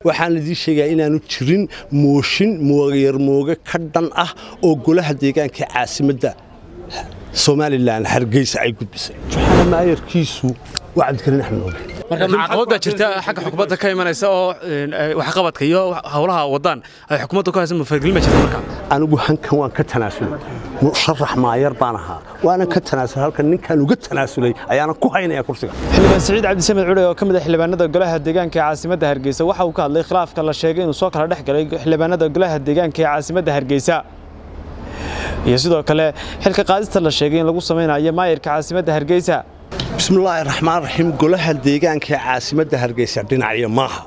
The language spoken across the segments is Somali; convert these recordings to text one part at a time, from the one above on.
waxaan idiin sheegayaa inaanu jirin mooshin mooyarmooge ka dhan ah oo golaha deegaanka caasimadda somalilan hargeysa ay gudbisay waxaana maayarkiisu waa cabdikariin axmed oge marka caqabad baa jirta xagga xukuumadda ka imanaysa oo waxqabadka iyo howlaha wadaan ay xukuumadda ku haysa mafargelin baa jirta marka anigu hankan waan ka tanaasulay musharax maayar baan ahaa waanan ka tanaasulay halkan ninkaan uga tanaasulay ayaana ku haynaya kursiga xildhibaan siciid cabdisamed cudhe oo ka mid ah xildhibaanada golaha deegaanka ee caasimadda hargeysa waxa uu ka hadlay khilaafka la sheegay inuu soo kala dhex galay xildhibaanada golaha deegaanka ee caasimadda hargeysa iyo sidoo kale xilka qaadista la sheegay in lagu samaynayo maayarka caasimadda hargeysa bismillaahi raxmaan raxiim golaha deegaanka ee caasimadda hargeysa dhinacyo maaha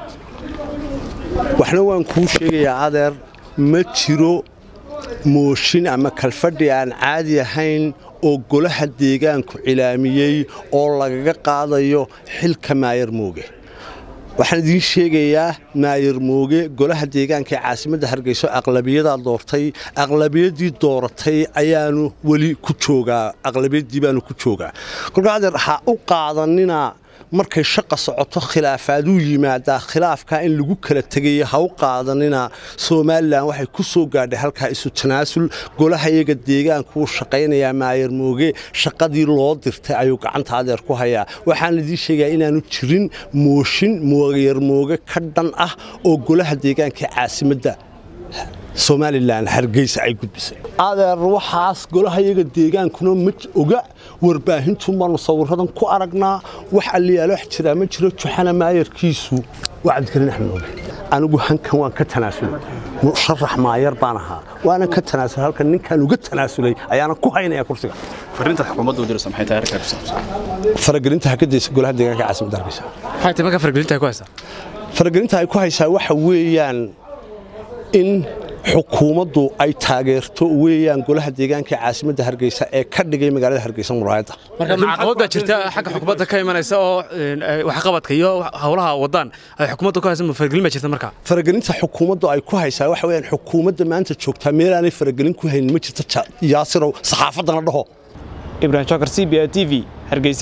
waxna waan kuu sheegayaa adeer ma jiro mooshin ama kalfadhi aan caadi ahayn oo golaha deegaanku cilaamiyey oo lagaga qaadayo xilka maayar mooge waxaan idiin sheegayaa maayar mooge golaha deegaanka ee caasimadda hargeyso aqlabiyadaa doortay aqlabiyadii dooratay ayaanu weli ku joogaa aqlabiyadii baanu ku joogaa kolkaa adeer ha u qaadanina markay shaqa socoto khilaafaaduu yimaadaa khilaafkaa in lagu kala tegaya ha u qaadanina somalilan waxay ku soo gaadhay halkaa isu tanaasul golaha iyaga deegaanku wuu shaqaynayaa maayar mooge shaqadii loo dirtay ayuu gacanta adeer ku hayaa waxaan idiin sheegayaa inaanu jirin mooshin mooyar mooge ka dhan ah oo golaha deegaanka caasimadda somalilan hargeysa ay gudbisay adeer waxaas golaha iyaga deegaankuna ma oga warbaahintu baanu sawiradan ku aragnaa wax alliyaalo wax jiraa ma jiro juxana maayarkiisu waa cabdikariin axmed oge anigu hankan waan ka tanaasulay musharax maayar baan ahaa waanan ka tanaasulay halkan ninkaan uga tanaasulay ayaana ku haynaya kursiga fariinta xukuumadda u diraysa maxay tahay arrinkaa ku saabsan faragelinta hakadaysa golaha deegaanka caasimadda hargeysa maxay tahay marka fargelinta ay ku haysaa faragelinta ay ku haysaa waxa weeyaan in xukuumaddu ay taageerto weeyaan golaha deegaanka ee caasimadda hargeysa ee ka dhigay magaalada hargeysa muraayadda marka caqabad baa jirta xagga xukuumadda ka imanaysa oo waxqabadka iyo howlaha wadaan ay xukuumadda ku haysa mafargelin baa jirta marka faragelinta xukuumaddu ay ku haysaa waxa weeyaan xukuumadda maanta joogtaa meelaanay faragelin ku haynin ma jirto yaasirow saxaafaddana dhaho ibrahim jokar c b a t v hargeysa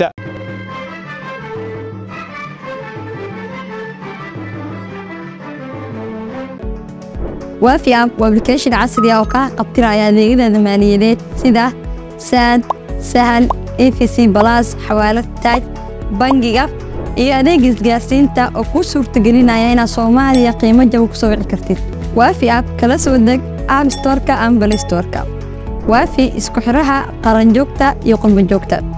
waafi app waa application casri ah oo kaa qabtiraya adeegyada maaliyadeed sida saad sahal efc balas xawaalad taaj bangiga iyo adeeg isgaarsiinta oo kuu suurtagelinaya inaad soomaaliya qiimo jaba ku soo wici kartid waafi app kala soo deg app storka ama balay storka waafi isku xidhaha qaranjoogta iyo qurbanjoogta